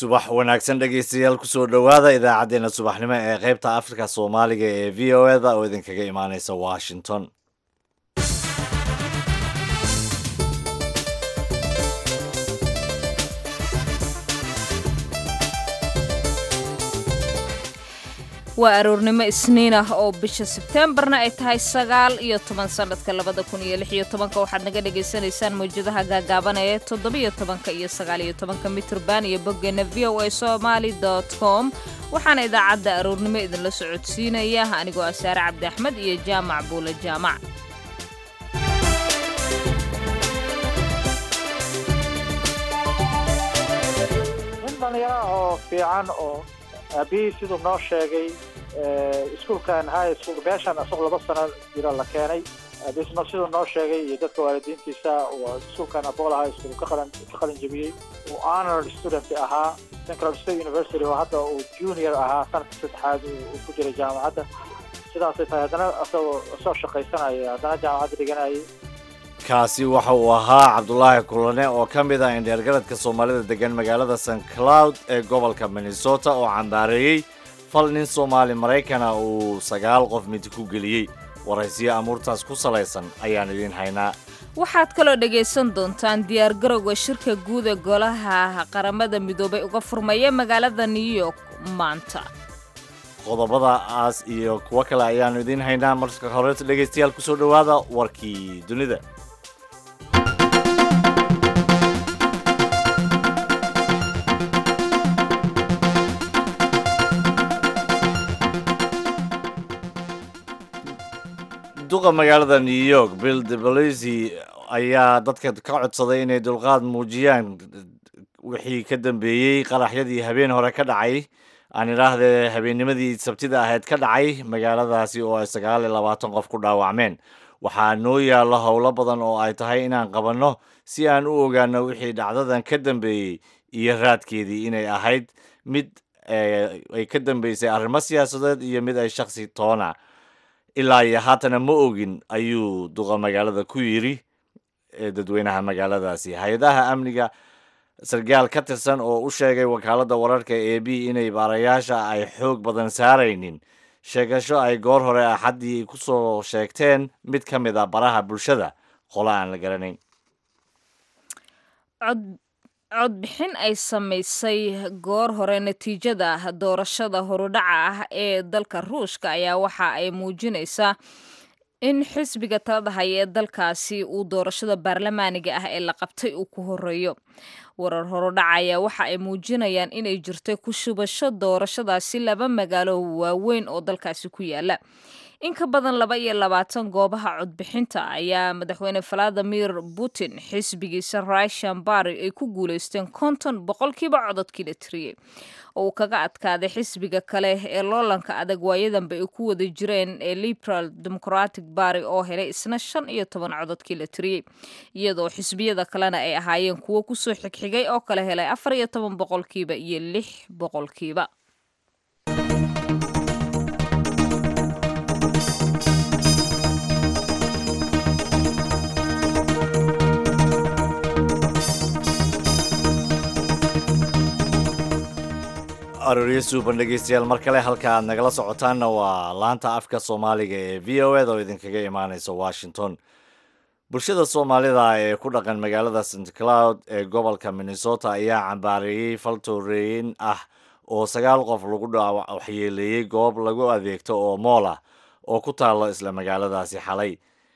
subax wanaagsan dhegaystayaal kusoo dhowaada idaacaddeenna subaxnimo ee qaybta afrika soomaaliga ee v o eda oo idinkaga imaaneysa washington waa aroornimo isniin ah oo bisha sebteembarna ay tahay sagaal iyo toban sannadka labada kun iyo lix iyo tobanka waxaad naga dhagaysanaysaan mawjadaha gaagaaban ee toddobiyo tobanka iyo sagaal iyo tobanka mitrban iyo boggeena v o a somaali dot com waxaana idaacadda aroornimo idinla socodsiinaya anigoo ah saare cabdi axmed iyo jaamac buule jaamac nin dhalinyaro oo fiican oo aabihii siduu noo sheegay iskuulkan high school meeshan isagu laba sano jira la keenay aabisna siduu noo sheegay iyo dadka waalidiintiisa iskuulkan abola high school ka qalan ka qalin jebiyey uu honor student ahaa central state university oo hadda uu junior ahaa sanadka saddexaad uu ku jiray jaamacadda sidaasay tahay haddana isagoo isoo shaqaysanaya haddana jaamacadda dhiganayay kaasi waxa uu ahaa cabdulaahi kulane oo ka mid ah indheergaradka soomaalida degan magaalada st cloud ee gobolka minnesota oo cambaareeyey fal nin soomaali maraykana uu sagaal qof mid ku geliyey waraysiyo amuurtaas ku salaysan ayaan idiin haynaa waxaad kaloo dhagaysan doontaan diyaargarowga shirka guud ee golaha qaramada midoobay uga furmaya magaalada new york maanta qodobadaas iyo kuwo kale ayaannu idiin haynaa marka horeeta dhegaystayaal kusoo dhowaada warkii dunida duqa magaalada new york bill de balacy ayaa dadka ka codsaday inay dulqaad muujiyaan wixii ka dambeeyey qaraxyadii habeen hore ka dhacay aan idhaahdee habeennimadii sabtida ahayd ka dhacay magaaladaasi oo ay sagaal iyo labaatan qof ku dhaawacmeen waxaa noo yaallo howlo badan oo ay tahay inaan qabanno si aan u ogaano wixii dhacdadan ka dambeeyey iyo raadkeedii inay ahayd mid ay ka dambeysay arrimo siyaasadeed iyo mid ay shaksi toona ilaa iyo haatana ma ogin ayuu duqa magaalada ku yidhi dadweynaha magaaladaasi hay-adaha amniga sargaal ka tirsan oo u sheegay wakaaladda wararka e b inay baarayaasha ay xoog badan saaraynin sheegasho ay goor hore axaddii ku soo sheegteen mid ka mid a baraha bulshada qolo aan la garanayn codbixin ay samaysay goor hore natiijada doorashada horudhaca ah ee dalka ruushka ayaa waxa ay muujinaysaa in xisbiga talada haya ee dalkaasi uu doorashada baarlamaaniga ah ee la qabtay uu ku horeeyo warar horudhaca ayaa waxa ay muujinayaan inay jirtay ku shubasho doorashadaasi laba magaalo waaweyn oo dalkaasi ku yaala in ka badan laba iyo labaatan goobaha codbixinta ayaa madaxweyne valadimir putin xisbigiisa russian bari ay ku guuleysteen konton boqolkiiba cododkii la tiriyey oo uu kaga adkaaday xisbiga kale ee loolanka adag waayadanba ay ku wada jireen ee liberal democratic bari oo helay isna shan iyo toban cododkii la tiriyey iyadoo xisbiyada kalena ay ahaayeen kuwo kusoo xigxigay oo kale helay afar iyo toban boqolkiiba iyo lix boqolkiiba arooryo suuban dhegaystayaal mar kale halka aad nagala socotaanna waa laanta afka soomaaliga ee v o eda oo idinkaga imaaneysa washington bulshada soomaalida ee ku dhaqan magaalada st cloud ee gobolka minnesota ayaa cambaareeyey fal tooreeyin ah oo sagaal qof lagu waxyeeleeyey goob lagu adeegto oo mool ah oo ku taalo isla magaaladaasi xalay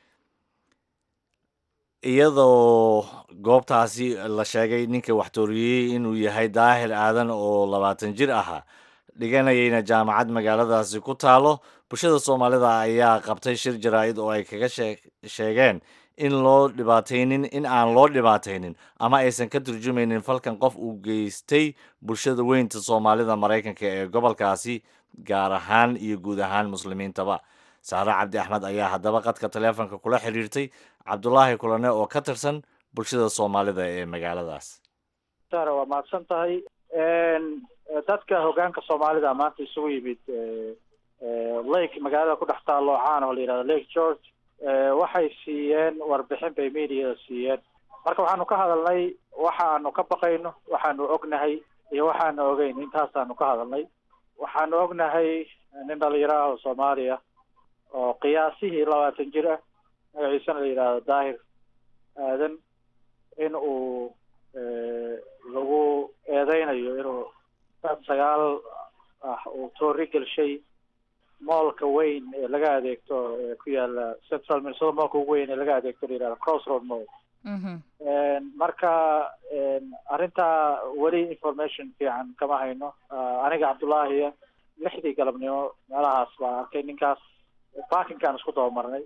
iyadoo goobtaasi la sheegay ninka waxtooriyey inuu yahay daahir aadan oo labaatan jir ahaa dhiganayayna jaamacad magaaladaasi ku taalo bulshada soomaalida ayaa qabtay shir jaraa-id oo ay kaga sheegeen in loo dhibaataynin in aan loo dhibaataynin ama aysan ka turjumaynin falkan qof uu geystay bulshada weynta soomaalida maraykanka ee gobolkaasi gaar ahaan iyo guud ahaan muslimiintaba saare cabdi axmed ayaa haddaba qadka taleefonka kula xiriirtay cabdulaahi kulane oo ka tirsan bulshada soomaalida ee magaaladaas sare waa mahadsan tahay dadka hogaanka soomaalida maanta isugu yimid lake magaalada ku dhex taalo caan oo la yihahdo lake george waxay siiyeen warbixin bay mediada siiyeen marka waxaanu ka hadalnay waxaanu ka baqayno waxaanu ognahay iyo waxaana ogeyn intaasaanu ka hadalnay waxaanu ognahay nin dhalinyaro ah oo soomaaliya oo qiyaasihii labaatan jir ah magaciisana la yidhaahdo daahir aadan in uu lagu eedeynayo inuu dad sagaal ah uu toori gelshay moolka weyn ee laga adeegto ee ku yaala central minnesota moolka ugu weyn ee laga adeegto la yidhahdo crossroad mall marka arrintaa weli information fiican kama hayno aniga cabdullaahiya lixdii galabnimo meelahaas baa arkay ninkaas parkinkaan isku dabamarnay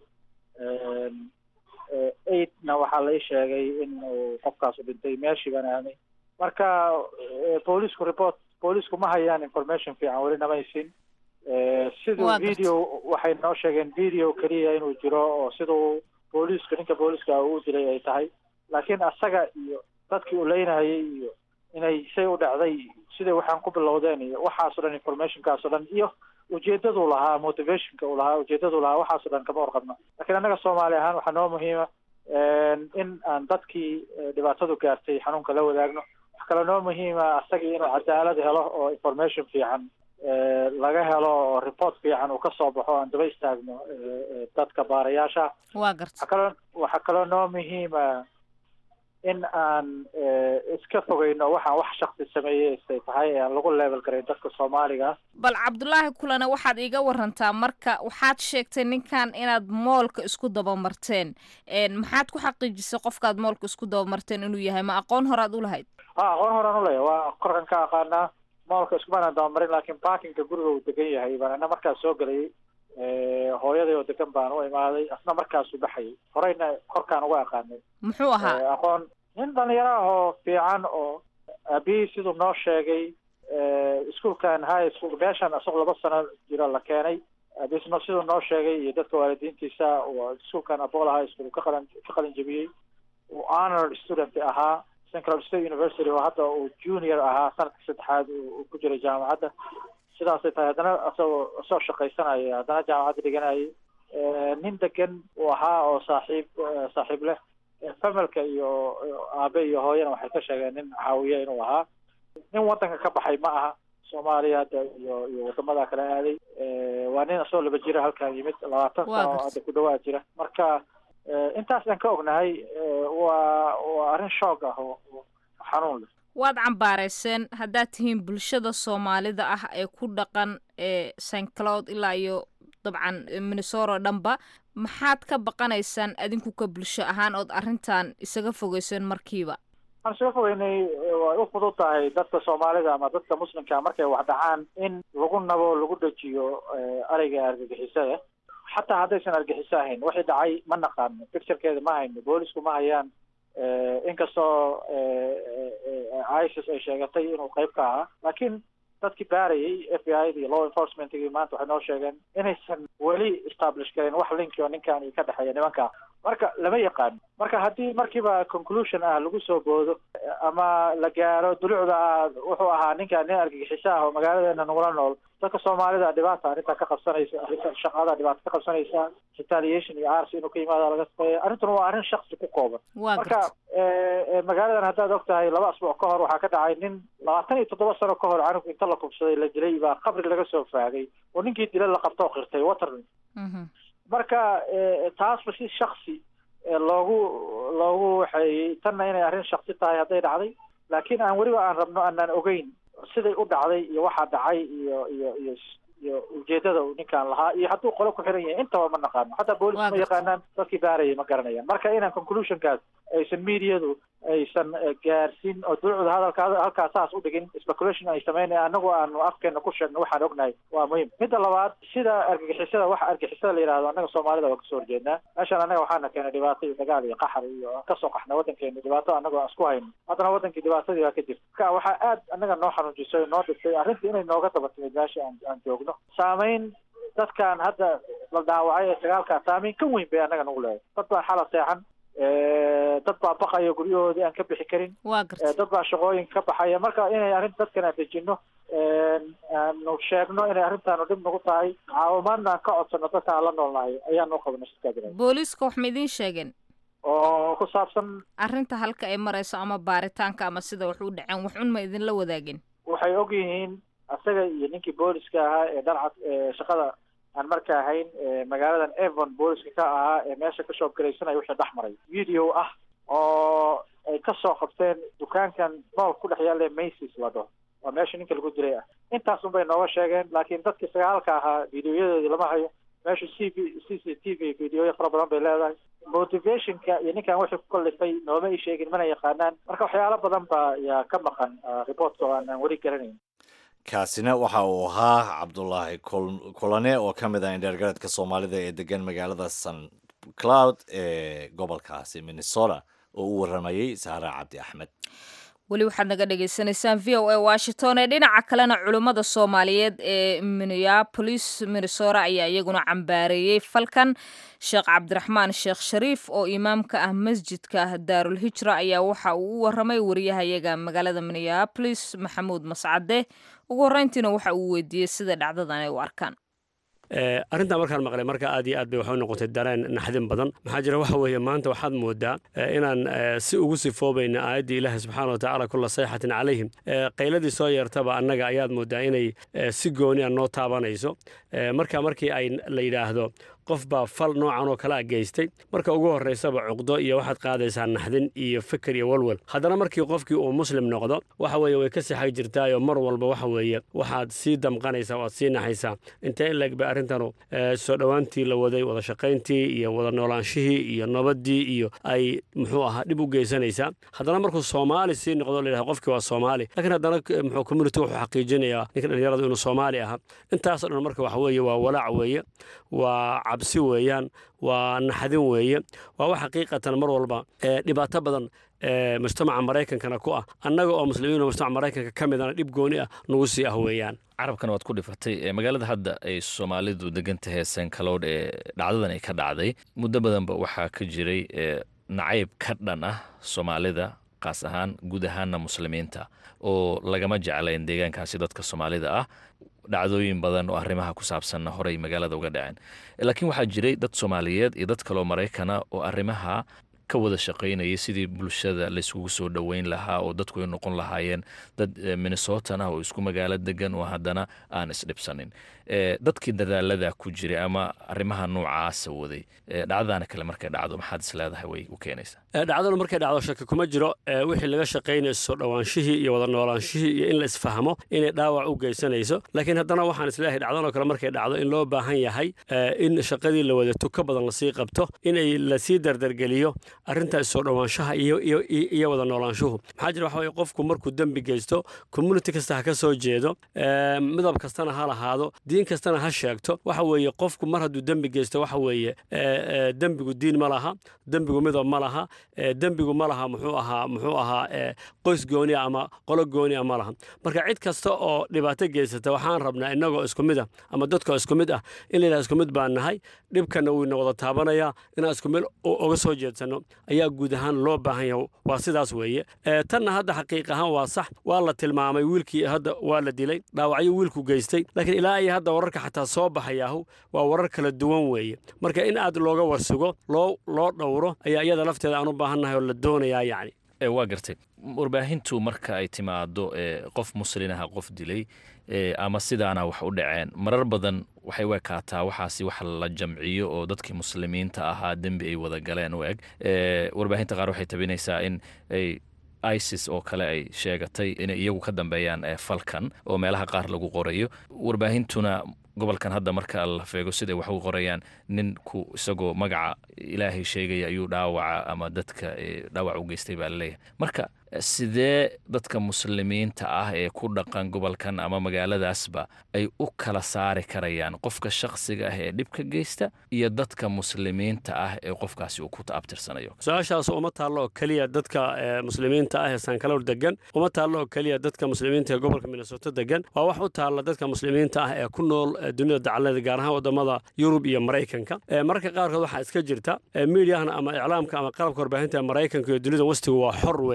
eightna waxaa la ii sheegay in uu qofkaasu dhintay meeshii baan aanay marka boolisku report boolisku ma hayaan information fiican weli namaysin siduu video waxay noo sheegeen video keliya inuu jiro oo siduu booliiska ninka booliiska uu dilay ay tahay laakiin asaga iyo dadkii uu leynahayay iyo inay say u dhacday siday waxaan ku bilowdeen iyo waxaasoo dhan informationkaasoo dhan iyo ujeedaduu lahaa motivationka uu lahaa ujeedaduu lahaa waxaasoo dhan kama warqabno lakiin annaga soomaali ahaan waxaa noo muhiima in aan dadkii dhibaatadu gaartay xanuunka la wadaagno wax kaloo noo muhiima asagii inuu cadaalad helo oo information fiican laga helo oo report fiican uu kasoo baxo aan daba istaagno dadka baarayaasha waa garta waxaa kaloo waxaa kaloo noo muhiima in aan iska fogeyno waxaan wax shaksi sameeyey istay tahay ee aan lagu level garayn dadka soomaaliga bal cabdulaahi kulana waxaad iiga warantaa marka waxaad sheegtay ninkan inaad moolka isku dabamarteen maxaad ku xaqiijisay qofkaad moolka isku dabamarteen inuu yahay ma aqoon horaad u lahayd ha aqoon horaan uleeya waa korkan ka aqaanaa moolka iskumaanaan dabamarin laakiin parkinka guriga uu degan yahay baan ina markaas soo gelayay hooyaday oo degan baan u imaaday asna markaasuu baxayay horeyna korkaan uga aqaanay muxuu ahaa aqoon nin dhalinyaro ah oo fiican oo aabihii siduu noo sheegay iskuolkan high school meeshan isagoo laba sano jiro la keenay aabisna siduu noo sheegay iyo dadka waalidiintiisa iskuolkan apollo high school ka qalan ka qalin jebiyey uu honor student ahaa central state university oo hadda uu junior ahaa sanadka saddexaad uu ku jiray jaamacadda sidaasay tahay haddana isagoo isagoo shaqaysanaya haddana jaamacadda dhiganayay nin degan uu ahaa oo saaxiib saaxiib leh familka iyo aabe iyo hooyana waxay ka sheegeen nin caawiye inuu ahaa nin wadanka ka baxay ma aha soomaaliya hadda iyo iyo wadamada kale aaday waa nin isagoo laba jira halkan yimid labaatan sano hadda ku dhawaad jira marka intaas aan ka ognahay waa waa arrin shoog ah oo xanuun leh waad cambaarayseen haddaad tihiin bulshada soomaalida ah ee ku dhaqan ee st cloud ilaa iyo dabcan minnesoro dhanba maxaad ka baqanaysaan adinku ka bulsho ahaan ood arrintan isaga fogeyseen markiiba waxaan isaga fogeynay way u fudud tahay dadka soomaalida ama dadka muslimka markay wax dhacaan in lagu nabo lagu dejiyo areyga argagixisada xataa haddaysan argixiso ahayn waxay dhacay ma naqaano picturekeeda ma hayno boolisku ma hayaan inkastoo isis ay sheegatay inuu qayb ka ahaa laakiin dadkii baarayay f b i da iyo law enforcementgii maanta waxay noo sheegeen inaysan weli establish garin wax linki oo ninkan iyo ka dhexeeya nimanka marka lama yaqaano marka haddii markiiba conclusion ah lagu soo boodo ama la gaaro dulucda ah wuxuu ahaa ninkan nin argagixiso ah oo magaaladeena nagula nool dadka soomaalida dhibaata arrintaa ka qabsanaysa arrinta shaqada dhibaata ka qabsanaysa retaliation iyo arsi inuu ka yimaado laga sameeya arrintuna waa arrin shaksi ku kooban marka magaaladan haddaad og tahay laba asbuuc ka hor waxaa ka dhacay nin labaatan iyo toddoba sano ka hor canug inta la kubsaday la dilay baa qabri laga soo faagay oo ninkii dila la qabtoo qirtay waterlin marka taasba si shaksi loogu loogu waxeeyey tanna inay arrin shaksi tahay hadday dhacday laakiin aan weliba aan rabno aanaan ogeyn siday u dhacday iyo waxaa dhacay iyo iyo iyo iyo ujeedada uu ninkaan lahaa iyo hadduu qolo ku xiran yahay intaba ma naqaano hataa boolis ma yaqaanaan dadkii baarayay ma garanayaan marka inaan conclusionkaas aysan mediadu aysan gaarsiin oo dulucda hadalka halkaas saas u dhigin speculation ay sameynaya anagu aanu afkeena ku sheegno waxaan ognahay waa muhiim midda labaad sida argagixisada waxa argagixisada la yidhahdo annaga soomaalida waa kasoo horjeednaa meeshaan annaga waxaana keenay dhibaato iyo dagaal iyo qaxar iyo aan kasoo qaxnay waddankeena dhibaato annagoo aan isku hayno haddana waddankii dhibaatadii baa ka jirta marka waxaa aad annaga noo xanuujisay noo dhigtay arrintii inay nooga daba timid meesha aan aan joogno saameyn dadkan hadda la dhaawacay ee sagaalkaa saameyn ka weyn bay annaga nagu leedahay dad baa xala seexan dad baa baqaya guryahoodii aan ka bixi karin waa garta dad baa shaqooyinka ka baxaya marka inay arrin dadkan aan dejino aanu sheegno inay arrintaanu dhib nagu tahay caawimaadna aan ka codsano dadka aan la noolnahay ayaanu u qabana sidkaa booliiska wax ma idiin sheegeen oo ku saabsan arrinta halka ay marayso ama baaritaanka ama sida wax u dhaceen wax un ma idinla wadaagin waxay og yihiin asaga iyo ninkii booliska ahaa ee dharcad shaqada aan marka ahayn magaaladan evon booliska ka ahaa ee meesha ka shoobgaraysanaya wixii dhex maray video ah oo ay ka soo qabteen dukaankan mool ku dhex yaalla macy's la dhaho waa meesha ninka lagu dilay ah intaas un bay nooga sheegeen laakiin dadkii sagaalka ahaa videoyadoodii lama hayo meesha c v c c t v videoya fara badan bay leedahay motivationka iyo ninkan wixii ku kallifay nooma ii sheegin mana yaqaanaan marka waxyaalo badan baa yaa ka maqan reportka oo aan aan weli garanayn kaasina waxa uu ahaa cabdulaahi kulane oo ka mid ah indheergaradka soomaalida ee degan magaalada san cloud ee gobolkaasi minnesota oo u waramayey saara cabdi axmed weli waxaad naga dhagaysanaysaan v o a washington ee dhinaca kalena culummada soomaaliyeed ee minneapolis minnesota ayaa iyaguna cambaareeyey falkan sheekh cabdiraxmaan sheekh shariif oo imaamka ah masjidka daarul hijra ayaa waxa uu u waramay wariyahayaga magaalada minneapolis maxamuud mascade ugu horreyntiina waxa uu weydiiyey sida dhacdadan ay u arkaan arrintaa markaan maqlay marka aad iyo aad bay waxay noqotay dareen naxdin badan maxaa jira waxa weeye maanta waxaad moodaa inaan si ugu sifoobayna aayaddii ilaahi subxaana watacaala kulla sayxatin calayhim qayladii soo yeertaba annaga ayaad moodaa inay si gooni a noo taabanayso marka markii ay la yidhaahdo qof baa fal noocan oo kale a geystay marka ugu horraysaba cuqdo iyo waxaad qaadaysaa naxdin iyo fikir iyo walwal haddana markii qofkii uu muslim noqdo waxa weeye way ka sixag jirtaayoo mar walba waxa weeye waxaad sii damqanaysaa waad sii naxaysaa intee in leeg bay arrintanu soo dhowaantii la waday wada shaqayntii iyo wada noolaanshihii iyo nabaddii iyo ay muxuu ahaa dhib u geysanaysaa haddana markuu soomaali sii noqdo layidhahdo qofkii waa soomaali laakiin haddana muxuu community wuxuu xaqiijinayaa ninka dhallinyaradu inuu soomaali ahaa intaasoo dhan marka waxa weeye waa walaac weeye waa cabsi weeyaan waa naxdin weeye waa wax xaqiiqatan mar walba dhibaato badan mujtamaca maraykankana ku ah annaga oo muslimiin oo mujtamaca maraykanka ka midana dhib gooni ah nagu sii ah weeyaan carabkan waad ku dhifatay magaalada hadda ay soomaalidu degan tahay sankaloodh ee dhacdadan ay ka dhacday muddo badanba waxaa ka jiray nacayb ka dhan ah soomaalida qaas ahaan guud ahaanna muslimiinta oo lagama jeclayn deegaankaasi dadka soomaalida ah dhacdooyin badan oo arrimaha ku saabsanna horey magaalada uga dhaceen laakiin waxaa jiray dad soomaaliyeed iyo dad kaloo maraykana oo arrimaha ka wada shaqaynayay sidii bulshada layskugu soo dhoweyn lahaa oo dadku ay noqon lahaayeen dad minnesotan ah oo isku magaalo degan oo haddana aan isdhibsanin dadkii dadaalada ku jiray ama arrimaha noocaasa waday dhacdadaana kale markay dhacdo maxaad is leedahay way u keenaysaa dhacdadu markay dhacdo shaki kuma jiro wixii laga shaqaynayo soo dhowaanshihii iyo wada noolaanshihii iyo in la isfahmo inay dhaawac u geysanayso laakiin haddana waxaan isleeyahay dhacdanoo kale markay dhacdo in loo baahan yahay in shaqadii la wada tuka badan lasii qabto inay lasii dardargeliyo arrintaas soo dhowaanshaha iyo wada noolaanshuhu maxaa jira waxa weye qofku markuu dembi geysto community kasta ha ka soo jeedo midab kastana ha lahaado diin kastana ha sheegto waxa weeye qofku mar hadduu dembi geysto waxa weeye dembigu diin ma laha dembigu midab ma laha dembigu ma laha muxuu ahaa muxuu ahaa qoys goonia ama qolo goonia ma laha marka cid kasta oo dhibaato geysata waxaan rabnaa innagoo isku mid ah ama dadkoo isku mid ah in layidhaha isku mid baan nahay dhibkana wuu ina wada taabanayaa inaan isku mid uga soo jeedsanno ayaa guud ahaan loo baahan yahay waa sidaas weeye tanna hadda xaqiiq ahaan waa sax waa la tilmaamay wiilkii hadda waa la dilay dhaawacyo wiilku geystay laakiin ilaa iyo hadda wararka xataa soo baxayaahu waa warar kala duwan weeye marka in aad looga warsugo loo loo dhowro ayaa iyada lafteeda aan u baahannahay oo la doonayaa yacni waa gartay warbaahintu marka ay timaado qof muslinaha qof dilay ama sidaana wax u dhaceen marar badan waxay u ekaataa waxaasi wax la jamciyo oo dadkii muslimiinta ahaa dembi ay wada galeen u eg warbaahinta qaar waxay tabinaysaa in ay isis oo kale ay sheegatay inay iyagu ka dambeeyaan falkan oo meelaha qaar lagu qorayo warbaahintuna gobolkan hadda marka la feego siday wax u qorayaan ninku isagoo magaca ilaahay sheegaya ayuu dhaawaca ama dadka dhaawac u geystay baa laleeyahay marka sidee dadka muslimiinta ah ee ku dhaqan gobolkan ama magaaladaasba ay u kala saari karayaan qofka shakhsiga ah ee dhibka geysta iyo dadka muslimiinta ah ee qofkaasi uu ku abtirsanayo su-aashaas uma taallo oo keliya dadka muslimiinta ah ee sankaloor degan uma taallo oo keliya dadka muslimiinta ee gobolka minnesoto degan waa wax u taalla dadka muslimiinta ah ee ku nool dunida dacalada gaar ahaan wadamada yurub iyo maraykanka mararka qaarkood waxaa iska jirta miidiyahana ama iclaamka ama qalabka warbaahinta maraykanka iyo dunida wastigu waa xor weeye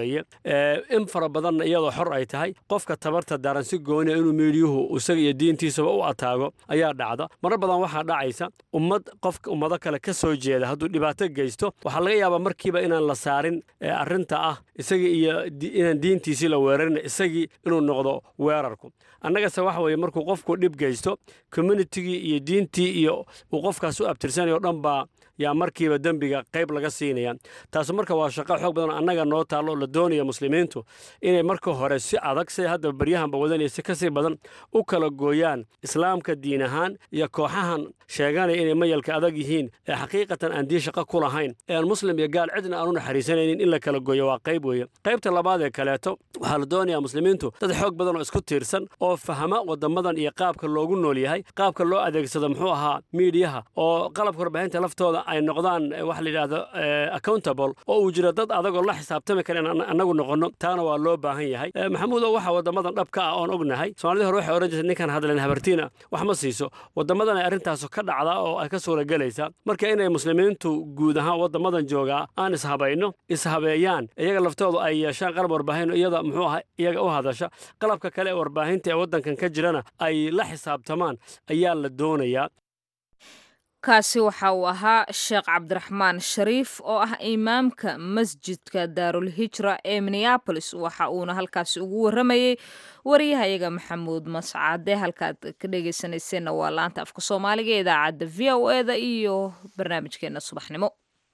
in fara badanna iyadoo xor ay tahay qofka tabarta daran si gooniya inuu miidiyuhu isaga iyo diintiisaba u ataago ayaa dhacda marar badan waxaa dhacaysa ummad qofka ummado kale ka soo jeeda hadduu dhibaato geysto waxaa laga yaabaa markiiba inaan la saarin arrinta ah isagii iyo inaan diintiisii la weerarin isagii inuu noqdo weerarku annagase waxa weeye markuu qofku dhib geysto communitigii iyo diintii iyo uu qofkaas u abtirsanayo dhan baa yaa markiiba dembiga qayb laga siinaya taasu marka waa shaqo xoog badan annaga noo taallo oo la doonaya muslimiintu inay marka hore si adag si hadda baryahanba wadanaya si kasii badan u kala gooyaan islaamka diin ahaan iyo kooxahan sheeganaya inay mayalka adag yihiin ee xaqiiqatan aan diin shaqo ku lahayn ee aan muslim iyo gaal cidna aan u naxariisanaynin in la kala gooyo waa qayb weeye qaybta labaad ee kaleeto waxaa la doonayaa muslimiintu dad xoog badan oo isku tiirsan oo fahma wadamadan iyo qaabka loogu nool yahay qaabka loo adeegsado muxuu ahaa miidiyaha oo qalabka warbaahinta laftooda ay noqdaan waxa la yidhahdo accountable oo uu jiro dad adagoo la xisaabtami kara in annagu noqonno taana waa loo baahan yahay maxamuudo waxa wadamadan dhabka ah oon ognahay soomaalida hore waxay ohan jirtay ninkan hadleen habartiina wax ma siiso wadamadan ay arrintaasu ka dhacda oo ay ka suura gelaysa marka inay muslimiintu guud ahaan wadamadan joogaa aan ishabayno ishabeeyaan iyaga laftoodu ay yeeshaan qalab warbaahin iyada muxuu aha iyaga u hadasha qalabka kale ee warbaahinta ee waddankan ka jirana ay la xisaabtamaan ayaa la doonayaa kaasi waxa uu ahaa sheekh cabdiraxmaan shariif oo ah imaamka masjidka daarul hijra ee minneabolis waxa uuna halkaasi ugu warramayey wariyahayaga maxamuud mascaade halkaad ka dhegeysanayseena waa laanta afka soomaaliga ee idaacadda v o eda iyo barnaamijkeena subaxnimo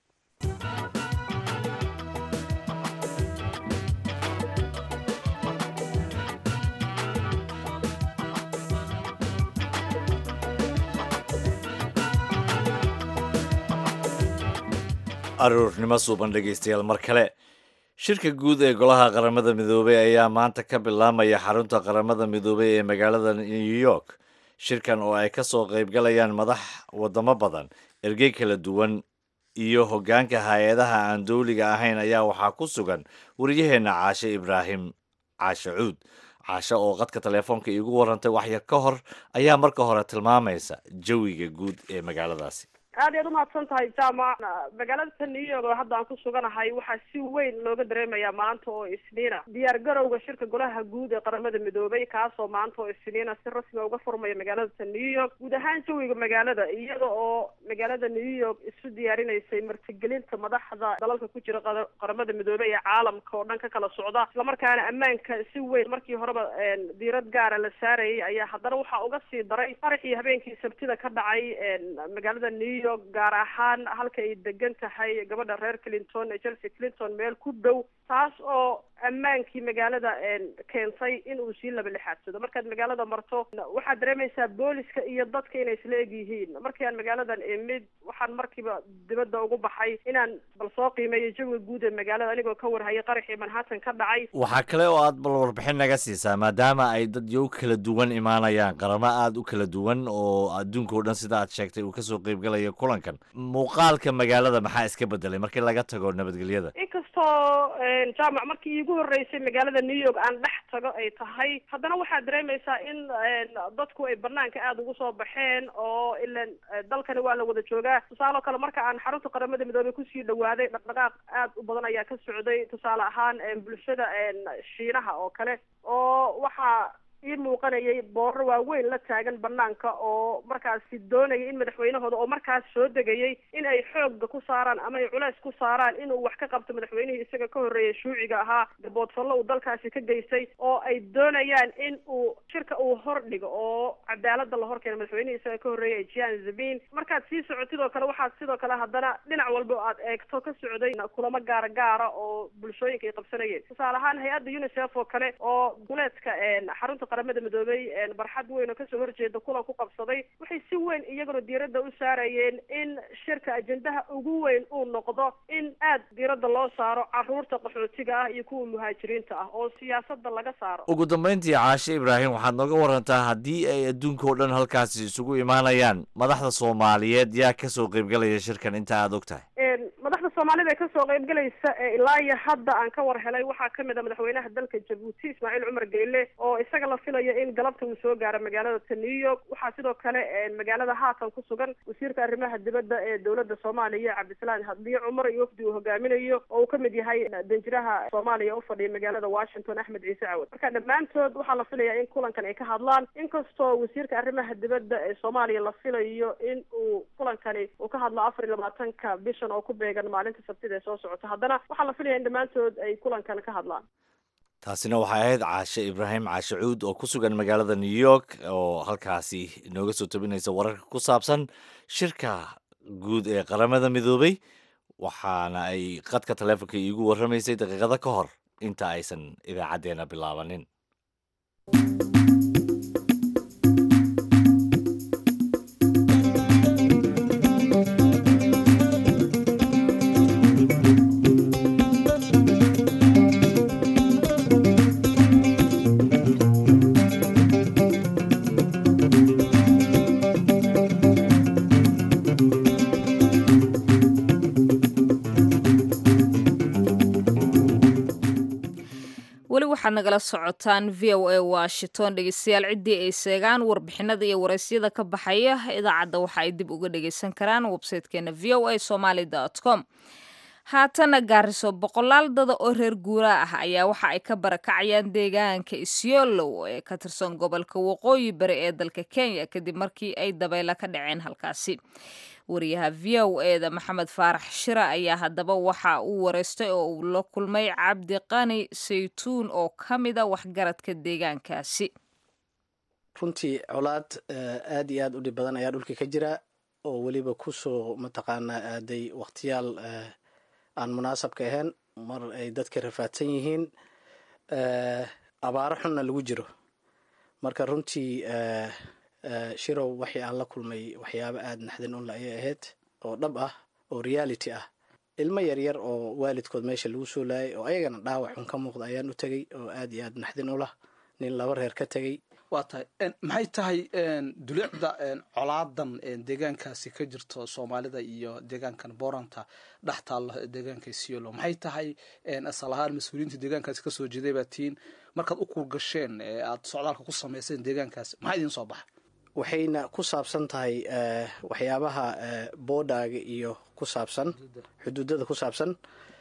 aruurnimo suuban dhegaystayaal mar kale shirka guud ee golaha qaramada midoobey ayaa maanta ka bilaamaya xarunta qaramada midoobey ee magaalada new york shirkan oo ay ka soo qaybgalayaan madax wadamo badan ergey kala duwan iyo hoggaanka hay-adaha aan dowliga ahayn ayaa waxaa ku sugan wariyaheenna caashe ibraahim caashe cuud caashe oo qadka teleefoonka iigu warantay waxyar ka hor ayaa marka hore tilmaamaysa jawiga guud ee magaaladaasi aad iyaad umahadsan tahay jaamac magaalada new york oo hadda aan ku suganahay waxaa si weyn looga dareemayaa maanta oo isniina diyaar garowga shirka golaha guud ee qaramada midoobay kaasoo maanta oo isniina si rasmiga uga furmaya magaalada new york guud ahaan jawiga magaalada iyada oo magaalada new york isu diyaarinaysay martigelinta madaxda dalalka ku jira qaramada midoobey ee caalamka oo dhan ka kala socda islamarkaana ammaanka si weyn markii horeba diirad gaara la saarayay ayaa haddana waxaa uga sii daray faraxii habeenkii sabtida ka dhacay magaalada new york gaar ahaan halka ay degan tahay gabadha reer clinton ee chelsea clinton meel ku dhow taas oo ammaankii magaalada keentay in uu sii laba lixaadsado markaad magaalada marto waxaad dareemaysaa booliska iyo dadka inay isla eg yihiin markii aan magaaladan imid waxaan markiiba dibadda ugu baxay inaan bal soo qiimeeyo jawiga guud ee magaalada anigoo ka warhayay qaraxii manhattan ka dhacay waxaa kale oo aad bal warbixin naga siisaa maadaama ay dad yo kala duwan imaanayaan qaramo aada u kala duwan oo adduunka o dhan sida aad sheegtay uu kasoo qaybgalayo kulankan muuqaalka magaalada maxaa iska bedelay markii laga tago nabadgelyada inkastoo jaamac markii iigu horreysay magaalada new york aan dhex tago ay tahay haddana waxaad dareemaysaa in dadku ay banaanka aada ugu soo baxeen oo ilan dalkani waa la wada joogaa tusaale oo kale marka aan xarunta qaramada midoobey kusii dhawaaday dhaqdhaqaaq aad u badan ayaa ka socday tusaale ahaan bulshada shiinaha oo kale oo waxaa ii muuqanayay boorar waaweyn la taagan banaanka oo markaasi doonaya in madaxweynahooda oo markaas soo degayay in ay xoogga ku saaraan ama ay culeys ku saaraan inuu wax ka qabto madaxweynihii isaga ka horreeyay shuuciga ahaa gaboodfallo uu dalkaasi ka geystay oo ay doonayaan in uu shirka uu hor dhigo oo cadaalada la horkeeno madaxweynihii isaga ka horreeyay jian zabin markaad sii socotid oo kale waxaad sidoo kale haddana dhinac walba o aad eegto ka socday kulamo gaara gaara oo bulshooyinka ay qabsanayeen tusaale ahaan hay-adda unicef oo kale oo guleedka xarunta qaramada midoobey barxad weyn oo kasoo horjeeda kulan ku qabsaday waxay si weyn iyaguna diiradda u saarayeen in shirka ajendaha ugu weyn uu noqdo in aad diiradda loo saaro caruurta qaxootiga ah iyo kuwa muhaajiriinta ah oo siyaasadda laga saaro ugu dambeyntii caashe ibraahim waxaad nooga warantaa haddii ay adduunka oo dhan halkaasi isugu imaanayaan madaxda soomaaliyeed yaa kasoo qaybgalaya shirkan inta aada og tahay madaxda soomaalida kasoo qaybgalaysa ee ilaa iyo hadda aan ka war helay waxaa kamid a madaxweynaha dalka jabuuti ismaaciil cumar geyle oo isaga la filayo in galabta uu soo gaaro magaalada new york waxaa sidoo kale magaalada haatan ku sugan wasiirka arrimaha dibadda ee dowladda soomaaliya cabdisalaan hadliye cumar iyo wafdi uu hogaaminayo oo uu kamid yahay danjiraha soomaaliya ufadhiya magaalada washington axmed ciise cawad marka dhammaantood waxaa la filayaa in kulankan ay ka hadlaan inkastoo wasiirka arrimaha dibadda ee soomaaliya la filayo in uu kulankani uu ka hadlo afar iyo labaatanka bishan oo ku beegan maalinta sabtida ee soo socota haddana waxaa la filaya in dhammaantood ay kulankan ka hadlaan taasina waxay ahayd caashe ibraahim caashe cuud oo ku sugan magaalada new york oo halkaasi inooga soo tabinaysa wararka ku saabsan shirka guud ee qaramada midoobay waxaana ay qadka taleefonka iigu warramaysay daqiiqado ka hor inta aysan idaacaddeenna bilaabanin weli waxaad nagala socotaan v o a washington dhegeystayaal ciddii ay seegaan warbixinada iyo waraysyada ka baxaya idaacadda waxa ay dib uga dhegeysan karaan websaytekeena v o a somaly com haatana gaariso boqolaal dada oo reer guuraa ah ayaa waxa ay ka barakacayaan deegaanka isyolow ee ka tirsan gobolka waqooyi bari ee dalka kenya kadib markii ay dabaylo ka dhaceen halkaasi wariyaha v o eda maxamed faarax shira ayaa haddaba waxa uu wareystay oo uu la kulmay cabdi qani saytuun oo ka mida waxgaradka deegaankaasi runtii colaad aad iyo aad u dhib badan ayaa dhulka ka jira oo weliba kusoo mataqaanaa aaday wakhtiyaal aan munaasabka ahayn mar ay dadka rafaadsan yihiin abaaro xunna lagu jiro marka runtii shirow waxii aan la kulmay waxyaabo aada naxdin unla ayay ahayd oo dhab ah oo reality ah ilmo yaryar oo waalidkood meesha lagu soo laayay oo ayagana dhaawac xun ka muuqda ayaan u tegey oo aad iyo aad naxdin u lah nin laba reer ka tegey waa tahay maxay tahay dulicda colaadan deegaankaasi ka jirto soomaalida iyo deegaankan boranta dhex taalla deegaanka siolo maxay tahay asal ahaan mas-uuliyiinta deegaankaasi kasoo jeeday baa tihiin markaad u kuurgasheen aad socdaalka ku samayseen deegaankaasi maxaa idiin soo baxay waxayna ku saabsan tahay waxyaabaha boodaaga iyo ku saabsan xuduudada ku saabsan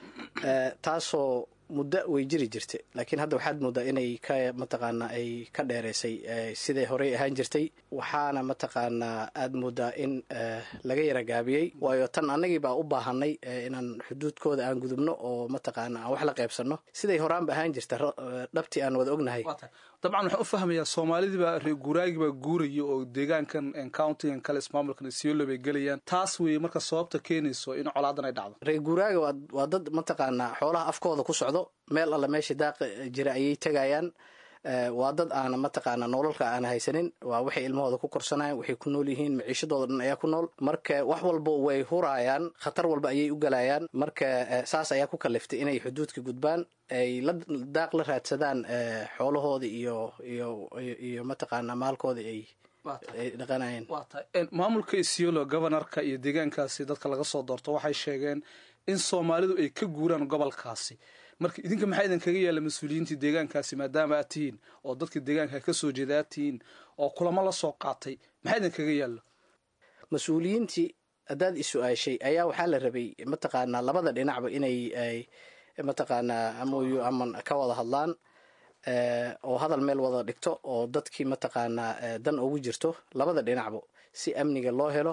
taasoo muddo way jiri jirtay laakiin hadda waxaad moodaa inay ka mataqaanaa ay ka dheereysay siday horey ahaan jirtay waxaana mataqaanaa aad moodaa in laga yara gaabiyey waayo tan annagii baa u baahanay inaan xuduudkooda aan gudubno oo mataqaana aan wax la qaybsanno siday horaanba ahaan jirta dhabtii aan wada ognahay dabcan waxaan u fahmayaa soomaalidiibaa reer guuraagibaa guuraya oo deegaankan countigan kale ismaamulkan siolo bay gelayaan taas weeye marka sababta keenayso in colaadan ay dhacdo reer guuraaga waa dad mataqaanaa xoolaha afkooda ku socdo meel alle meesha daaqa jira ayay tegayaan waa dad aana mataqaana nololka aan haysanin waa waxay ilmahooda ku korsanayan waxay ku nool yihiin maciishadooda dhan ayaa ku nool marka wax walba way huraayaan khatar walba ayay u galayaan marka saas ayaa ku kaliftay inay xuduudka gudbaan ay la daaq la raadsadaan xoolahooda iyo iyo iyo mataqaana maalkooda ay ay dhaqanayeen waa tahay maamulka isiolo gobanarka iyo deegaankaasi dadka laga soo doorto waxay sheegeen in soomaalidu ay ka guuraan gobolkaasi marka idinka maxaa idin kaga yaalla mas-uuliyiintii deegaankaasi maadaama aad tihiin oo dadka deegaanka ka soo jeeda aad tihiin oo kulamo la soo qaatay maxaa idin kaga yaallo mas-uuliyiintii haddaad isu-aashay ayaa waxaa la rabay mataqaanaa labada dhinacba inay mataqaanaa amoyo ama ka wada hadlaan oo hadal meel wada dhigto oo dadkii mataqaanaa dan ugu jirto labada dhinacba si amniga loo helo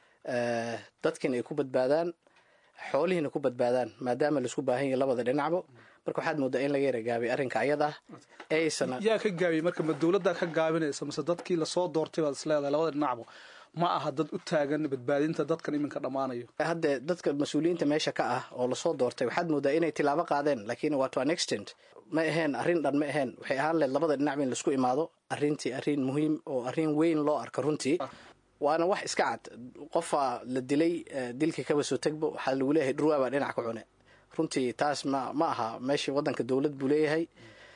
dadkiina ay ku badbaadaan xoolihiina ku badbaadaan maadaama laisku baahan yahay labada dhinacba marka waxaad moodaa in laga yara gaabay arrinka ayada ah aysan yaa ka gaabiyey marka ma dowladdaa ka gaabinaysa mase dadkii lasoo doortay baad isleedahay labada dhinacba ma aha dad u taagan badbaadinta dadkan iminka dhammaanayo hadde dadka mas-uuliyiinta meesha ka ah oo lasoo doortay waxaad moodaa inay tilaabo qaadeen laakiin waa to an extent ma aheen arrin dhan ma aheen waxay ahaan lehed labada dhinacba in laisku imaado arrintii arrin muhiim oo arrin weyn loo arko runtii waana wax iska cad qofaa la dilay dilka kaba soo tegbo waxaa lagu leeyahay dhurwaa baa dhinac ka cune runtii taas ma ma aha meeshii waddanka dowlad buu leeyahay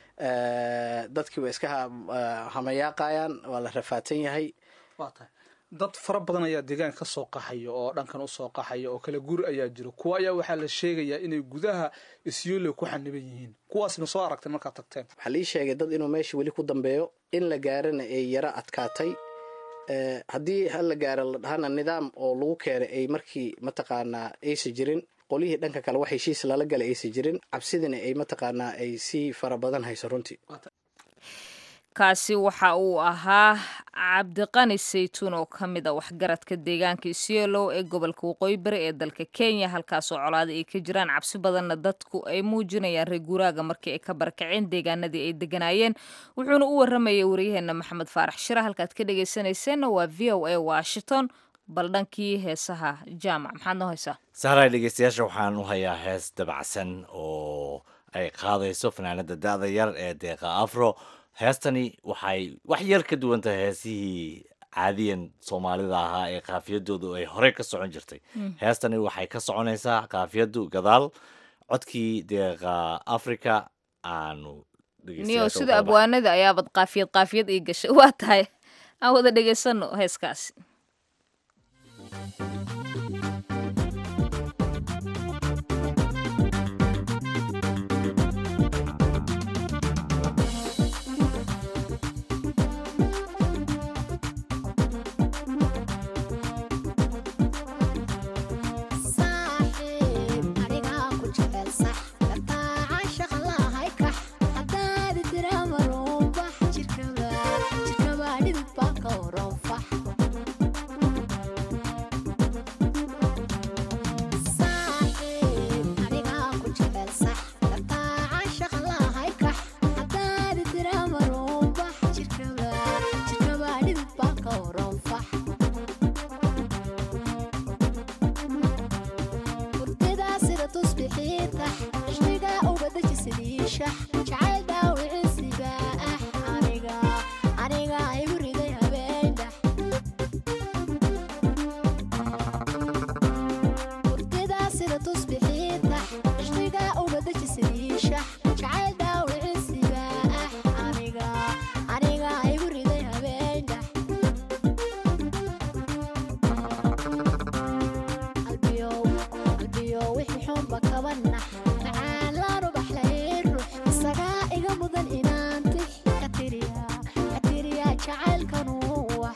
dadkii waa iska hamayaaqayaan waa la rafaadsan yahay waa tahay dad fara badan ayaa deegaanka ka soo qaxaya oo dhankan usoo qaxaya oo kala guri ayaa jiro kuwa ayaa waxaa la sheegayaa inay gudaha isyoole ku xaniban yihiin kuwaasna soo aragteen markaad tagteen waxaa lii sheegay dad inuu meesha weli ku dambeeyo in la gaarana ay yaro adkaatay Eh, haddii hal la gaaro la dhahana nidaam oo lagu keenay ay markii mataqaanaa aysa jirin qolyihii dhanka kale wax heshiis lala galay aysa jirin cabsidina ay mataqaanaa ay si fara badan hayso runtii kaasi waxa uu ahaa cabdiqani saytuun oo ka mid a waxgaradka deegaanka isiolow ee gobolka waqooyi bari ee dalka kenya halkaasoo colaada ay ka jiraan cabsi badanna dadku ay muujinayaan reer guuraaga markii ay ka barakaceen deegaanadii ay deganaayeen wuxuuna u waramayay waryaheena maxamed faarax shira halkaad ka dhegaysanayseena waa v o a washington bal dhankii heesaha jaamac maxaad noo haysaa sahray dhegeystayaasha waxaan u hayaa hees dabacsan oo ay qaadayso fanaanada da-da yar ee deeqa afro heestani waxay wax yar ka duwan tahay heesihii caadiyan soomaalida ahaa ee kaafiyadoodu ay horey ka socon jirtay heestani waxay ka soconaysaa kaafiyadu gadaal codkii deeqa africa aanu niyo dhegeystayaasha u sida kala baxay. abwaanada ayaabad qaafiyad qaafiyad ii gashay waa tahay aan wada dhegaysano heeskaasi saaxiib anigaa ku jecel sax lataaca shaqlahay kax haddaadi tira maruunbax jirkaba jirkaba dhidib baa ka waranfax saaxiib anigaa ku jecel sax lataaca shaqlahay kax haddaadi tira maruunbax jirkaba jirkaba dhidib baa ka waranfax hurtidaa sida tusbixiitax ishqiga uga deji sidiishax jacayl dhaawiciisiba ah aniga aniga igu riday habeendhax hurtidaa sida tusbixiitax ishqiga uga deji sidiishax jacayl dhaawiciisiba ah aniga aniga igu riday habeendhax qalbiyow qalbiyow wixii xunba kaba nax macaan laanu baxlayn ruux isagaa iga mudan inaan tix ka tiriya ka tiriya jacaylkanu wax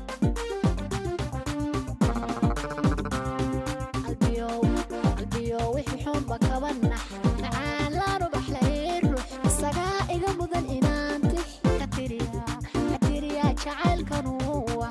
qalbiyow qalbiyow wixii xunba kaba nax macaan laanu baxlayn ruux isagaa iga mudan inaan tix ka tiriya ka tiriya jacaylkanu wax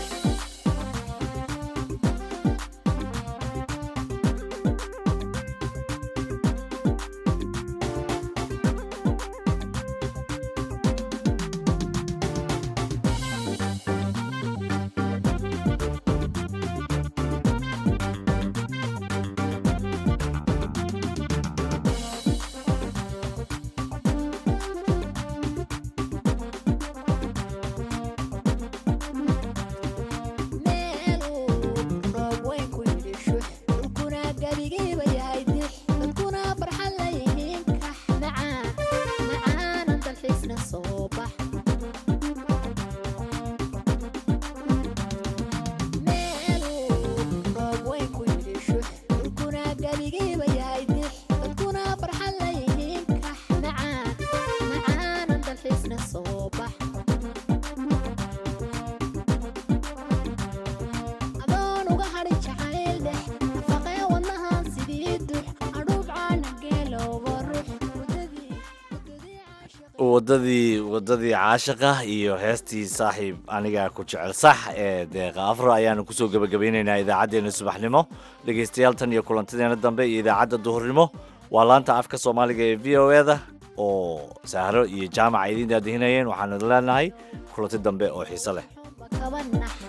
meeluu roob weyn ku yidhi shux dhulkuna gebigiiba yahay dix dadkuna farxad la yihiin kax macaan macaanan dalxiisna soo bax meeluu roob weyn ku yidhi shux dhulkuna gebigiiba yahay dix dadkuna farxad la yihiin kax macaan macaanan dalxiisna soo bax adoon uga hadhin jacayl dhex nafaqee wadnahan sidii dux adhuub caana geelowba rux muddadii muddadii caashiqa wadadii wadadii caashiqa iyo heestii saaxiib aniga ku jecel sax ee deeqa afro ayaanu kusoo gebagabaynaynaa idaacaddeenna subaxnimo dhegaystayaal tan iyo kulantadeena dambe iyo idaacadda duhurnimo waa laanta afka soomaaliga ee v o eda oo sahro iyo jaamaca idiin daadihinayeen waxaanu leenahay kulanti dambe oo xiiso leh kaba nax